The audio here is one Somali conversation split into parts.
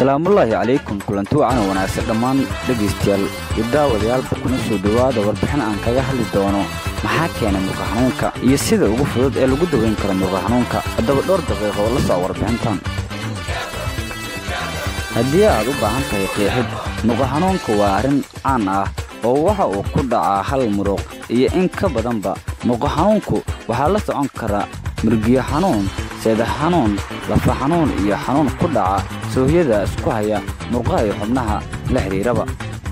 salaamullaahi calaykum kulanti wacan oo wanaagsan dhammaan dhegaystayaal iyo daawadayaalba kuna soo dhowaada warbixin aan kaga hadli doono maxaa keenay murqa xanuunka iyo sida ugu fudud ee lagu daweyn karo murqa xanuunka haddaba dhowr daqiiqo oo la soco warbixintan haddii aad u baahan tahay qeexid murqa xanuunka waa arrin caan ah oo waxa uu ku dhacaa hal muruq iyo in ka badanba murqa xanuunku waxaa la socon karaa murgiyo xanuun seeda xanuun lafa xanuun iyo xanuun ku dhaca soohyada isku haya murqaha iyo xubnaha la xidhiiraba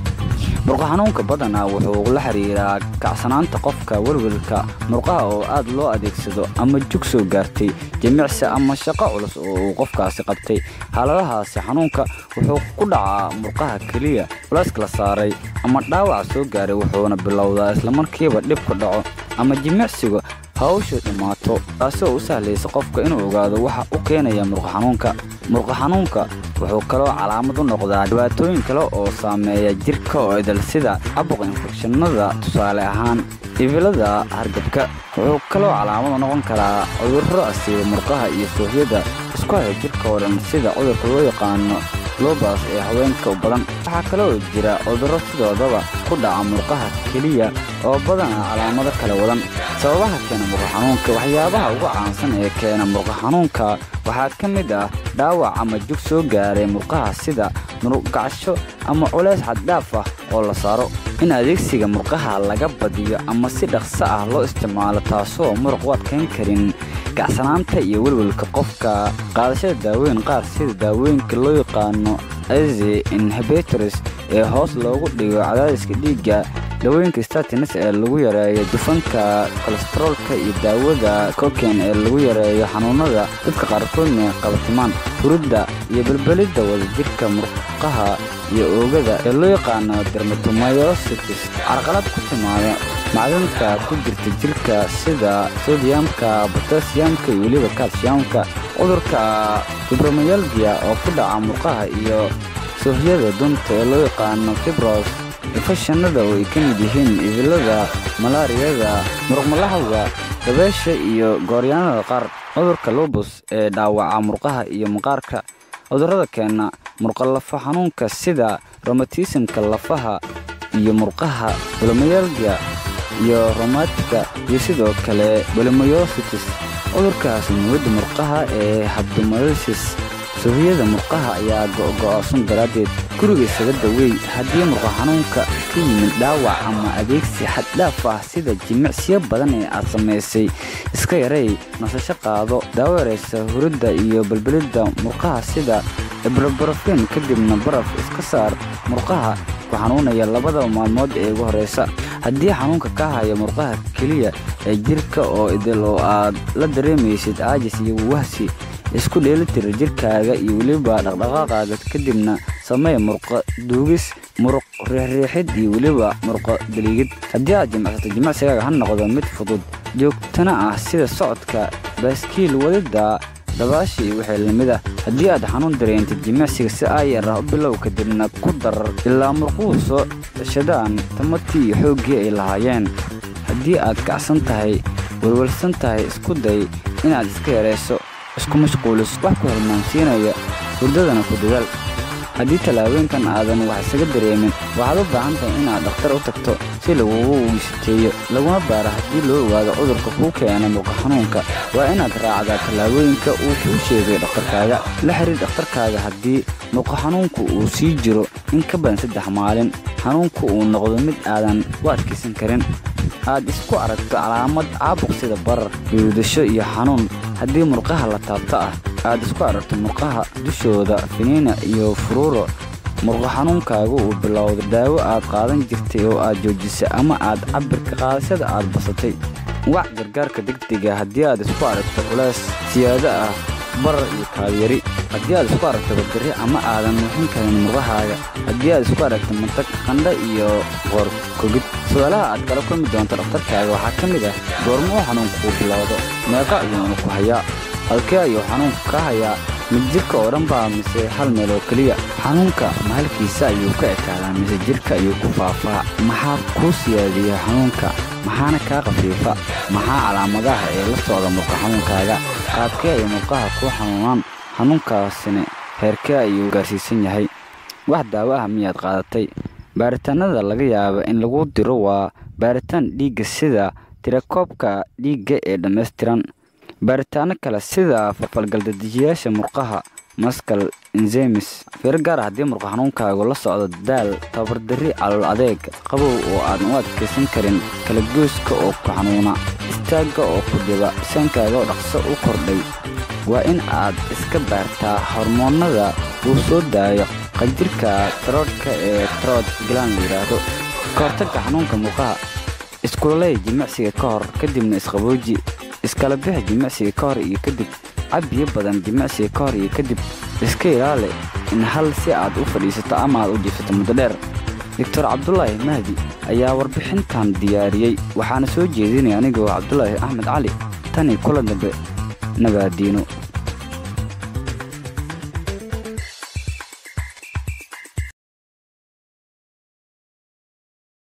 murqa xanuunka badanaa wuxuu la xidhiiraa kacsanaanta qofka welwelka murqaha oo aad loo adeegsado ama jug soo gaartay jimicsi ama shaqo culus oo uu qofkaasi qabtay xaaladahaasi xanuunka wuxuu ku dhacaa murqaha keliya culayska la saaray ama dhaawac soo gaaray wuxuuna bilowdaa islamarkiiba dhib ku dhaco ama jimicsiga hawshu dhammaato taasoo u sahlaysa qofka inuu ogaado waxa u keenaya murqa xanuunka murqa xanuunka wuxuu kaloo calaamad u noqdaa dhibaatooyin kale oo saameeya jirka oo idal sida cabuq infekshanada tusaale ahaan ibilada hargabka wuxuu kaloo calaamad u noqon karaa cudurro asiiba murqaha iyo soohyada isku haya jirka oo dhan sida cudurka loo yaqaano lobas ee haweenka u badan waxaa kaloo jira cudurro sidoodaba ku dhaca murqaha keliya oo badanaa calaamado kala wadan sababaha keena murqa xanuunka waxyaabaha ugu caansan ee keena murqa xanuunka waxaa ka mid ah dhaawac ama jug soo gaaray murqaha sida muruqgacasho ama culays xaddhaaf ah oo la saaro in adeegsiga murqaha laga badiyo ama si dhaqso ah loo isticmaalo taasoo muruq u adkayn karin gacsanaanta iyo welwelka qofka qaadashada daawooyin qaar sida daawooyinka loo yaqaano aze inhibitors ee hoos loogu dhigo cadaadiska dhiigga daawooyinka statins ee lagu yareeyo dufanka kolestaroolka iyo daawada koken ee lagu yareeyo xanuunada dadka qaarkoodna qabatimaan hurudda iyo belbelidda wadajirka murqaha iyo oogada ee loo yaqaano dermatomyositis carqalad ku timaada macdanta ku jirta jirka sida sodiyamka botasiyamka iyo weliba kalsiyamka cudurka fibromyalgia oo ku dhaca murqaha iyo soohyada dunta ee loo yaqaano fibros infeshanada oo ay ka mid yihiin ibilada malaariyada muruqmalahawga dabeesha iyo gooryaanada qaar cudurka lobus ee dhaawaca murqaha iyo maqaarka cudurrada keena murqalafa xanuunka sida romatismka lafaha iyo murqaha bolomayalgia iyo romatika iyo sidoo kale bolomyositis cudurkaas muwada murqaha ee habdomayosis soohiyada murqaha ayaa go'go'oosan daraaddeed guriga isaga daweey haddii murqa xanuunka ka yimid dhaawac ama adeegsi xaddhaaf ah sida jimicsiyo badan ee aad samaysay iska yarey nasasho qaado daawo yaraysa huridda iyo balbelidda murqaha sida ibrobrofin kadibna baraf iska saar murqaha ku xanuunaya labada maalmood ee ugu horraysa haddii xanuunka ka haya murqaha keliya ee jirka oo idil oo aad la dareemaysid caajis iyo wahsi isku dheelitira jirkaaga iyo weliba dhaqdhaqaaqaaga kadibna samee murqa duugis muruq riixriixid iyo weliba murqa daliigid haddii aad jimicsato jimicsigaaga ha noqdo mid fudud joogtana ah sida socodka baaskiil wadidda dabaasha iyo wixii lamid ah haddii aad xanuun dareentid jimicsiga si aayar ah u bilow kadibna ku darar ilaa murquhu soo ceshadaan tamartii iyo xooggii ay lahaayeen haddii aad kacsan tahay welwelsan tahay isku day inaad iska yarayso isku mashquulis wax ku hilmaansiinaya hurdadana ku dadaal haddii tallaabooyinkan aadan wax isaga dareemin waxaad u baahan tahay inaad dhakhtar u tagto si lagugu wiisiteeyo laguna baaro haddii loo ogaado cudurka kuu keenay murqa xanuunka waa inaad raacdaa tallaabooyinka uu kuu sheegay dhakhtarkaaga la xiriir dhakhtarkaaga haddii murqa xanuunku uu sii jiro in ka badan saddex maalin xanuunku uu noqdo mid aadan u adkaysan karin aad isku aragto calaamad caabuq sida barar yuudasho iyo xanuun haddii murqaha la taabto ah aad isku aragto murqaha dushooda finiina iyo furuuro murqa xanuunkaagu uu bilowda daawo aad qaadan jirtay oo aad joojisay ama aad cabirka qaadashada aad basatay wac gargaarka degdega haddii aad isku aragto culays siyaado ah barar iyo kaabyari haddii aad isku aragto badari ama aadan nuuxin karin murqahaaga haddii aad isku aragto mantag qandha iyo qoorkogid su-aalaha aad kala kulmi doonto dhakhtarkaaga waxaa ka mid ah goorma uu xanuunku kuu bilowdo meeqa ayuuna ku hayaa halkee ayuu xanuunku ka hayaa mid jirka oo dhan baa mise hal meel oo keliya xanuunka ma halkiisa ayuu ka ekaadaa mise jirka ayuu ku faafaa maxaa kuu siyaadiya xanuunka maxaana kaa khafiifa maxaa calaamadaha ee la socda murqa xanuunkaaga qaabkee ay murqaha kuu xanuunaan xanuunkaasina heerkee ayuu gaarsiisan yahay wax daawo ah miyaad qaadatay baaritaanada laga yaaba in lagu diro waa baaritaan dhiigga sida tirakoobka dhiigga ee dhammaystiran baaritaano kale sida falgaldajiyaasha murqaha maskal enzemis fiiro gaara haddii murqa xanuunkaagu la socdo daal tabardarri calool adeeg qabow oo aadan u adkaysan karin kalagoyska oo ku xanuuna istaagga oo ku dhiba saankaaga oo dhaqso u kordhay waa in aad iska baartaa hormoonnada uu soo daayo qanjirka taroodhka ee tarood galaan la yidhaahdo ka hortagga xanuunka murqaha iskuloley jimicsiga ka hor kadibna isqabooji iskala bixi jimicsiga ka hor iyo kadib cab biyo badan jimicsiga ka hor iyo kadib iska ilaali in hal si aad u fadhiisato ama aad u jiifato muddo dheer doctor cabdulaahi mahdi ayaa warbixintan diyaariyey waxaana soo jeedinaya anigoo cabdulaahi axmed cali tani kula dambe nabaadiino